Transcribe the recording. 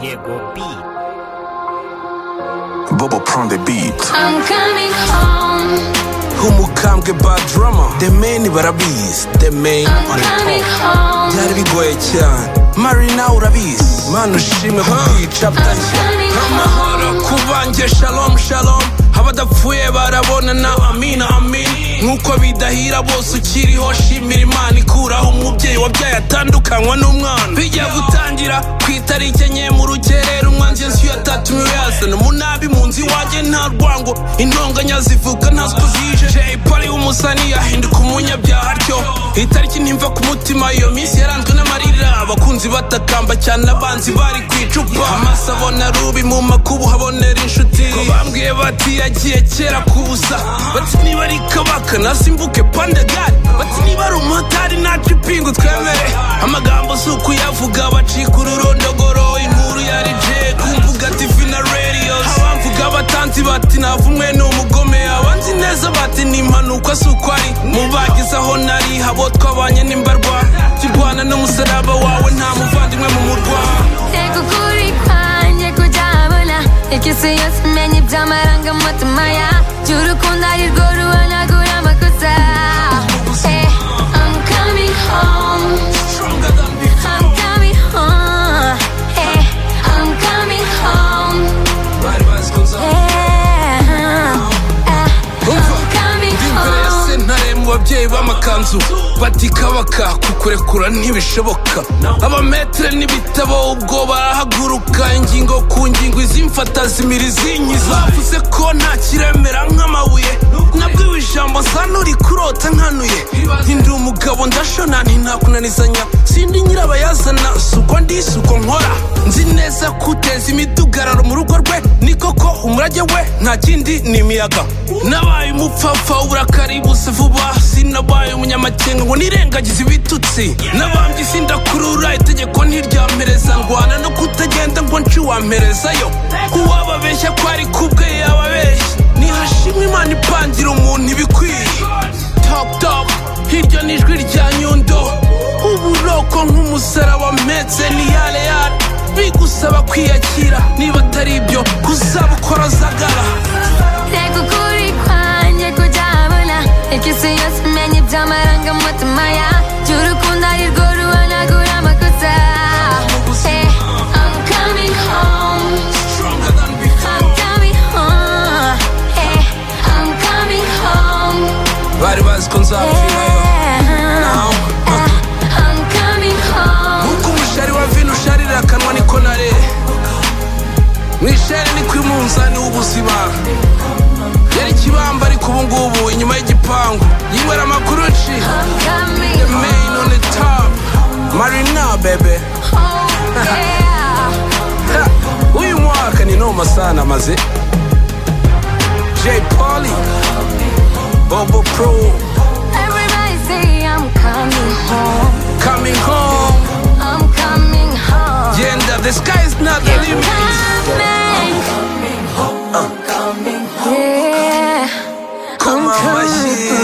Diego Beat. Bobo Prone the beat I'm coming home. nk'umukambwe bad drama the man barabizi the man I'm on the coming top home. byari bigoye cyane marina urabizi mana ushime kukica butashya coming amahoro kubanjye shalom shalom abadapfuye barabonana amina amin nk'uko bidahira bose ukiriho shimira imana ikuraho umubyeyi wabyaye atandukanywa n'umwana bijya gutangira ku itariki enye mu rukerera umwanzi inzu ya tatu miriyazana umunabi mu nzu iwanjye nta rwango intonganya zivuga ntazwi zije jay polly w'umusani yahinduka umunyabyaha atyo itariki ntimva ku mutima iyo minsi yaranzwe n'amarira abakunzi batakamba cyane abanzi bari ku icupa amaso abona rubi mu makubu habonera inshuti ko bambwiye bati yagiye kera kubusa bati niba ari kabaka nasimbuke pandagari bati niba ari umumotari ntacu ipingu twemere amagambo si ukuyavuga bacika ururondogoro inkuru yari jay ku mbuga tivi na radios abamvuga abatanzi bati navumwe ni umugome abanzi neza bati ni impanuka si uko ari mu bagize aho nari habo twabanye n'imbarwa kirwana n'umusaraba wawe nta muvandimwe mu murwa Teko kuri kwanjye kujabona Ikisi yose menye iby'amarangamutima ya Cy'urukundo ari rwo ruhanagura amakosa Eh, I'm coming home. I'm coming home. Eh, I'm coming home. Bari bazi ko nza- Eh, eh, I'm coming imbere ya home. sentare mu babyeyi b'amakanzu bati kabaka kukurekura ntibishoboka abametere n'ibitabo ubwo barahaguruka ingingo ku ngingo izimfata zimira izinyiza bavuze ko nta kiremera nk'amabuye nabwiwe ijambo zanuri kurota nkanuye ndi umugabo ndashona ntintakunanizanya sindi nyirabayazana si uko ndi si uko nkora nzi neza kuteza imidugararo mu rugo rwe ni koko umurage we nta kindi ni imiyaga nabaye umupfapfa uburakari buse vuba sinabaye umunyamakenga ngo nirengagize ibitutsi nabambye sindakurura itegeko ntiryampereza ndwana no kutagenda ngo nciwamperezayo uwababeshya ko ari kubwe yababeshya nihashimwe imana ipangira umuntu ibikwiye top top hirya ni ijwi rya nyundo uburoko nk'umusaraba mpetse ni yale yale bigusaba kwiyakira niba atari ibyo kuzabukora zagara Teko kuri kwanjye kujabona Ikisi yose menye iby'amarangamutima ya Cy'urukundo ari rwo ruhanagura amakosa Eh, I'm coming home. I'm coming home. Eh, I'm coming home. bari bazi ko nzapfirayo Yeah. Eh, I'm coming home. nk'uko umushari wa vino usharira akanwa niko nare mu ishari ni ku munzani w'ubuzima yari ikibamba ariko ubu ngubu inyuma y'igipangu yibera amakuru ci I'm coming the main on the top marina bebe home. Yeah. Ha, uyu mwaka ni noma sana maze jay polly bobo pro Everybody say I'm coming home. coming home I'm coming home. genda the sky is not the I'm limit coming. Yeah. Come on, my shit.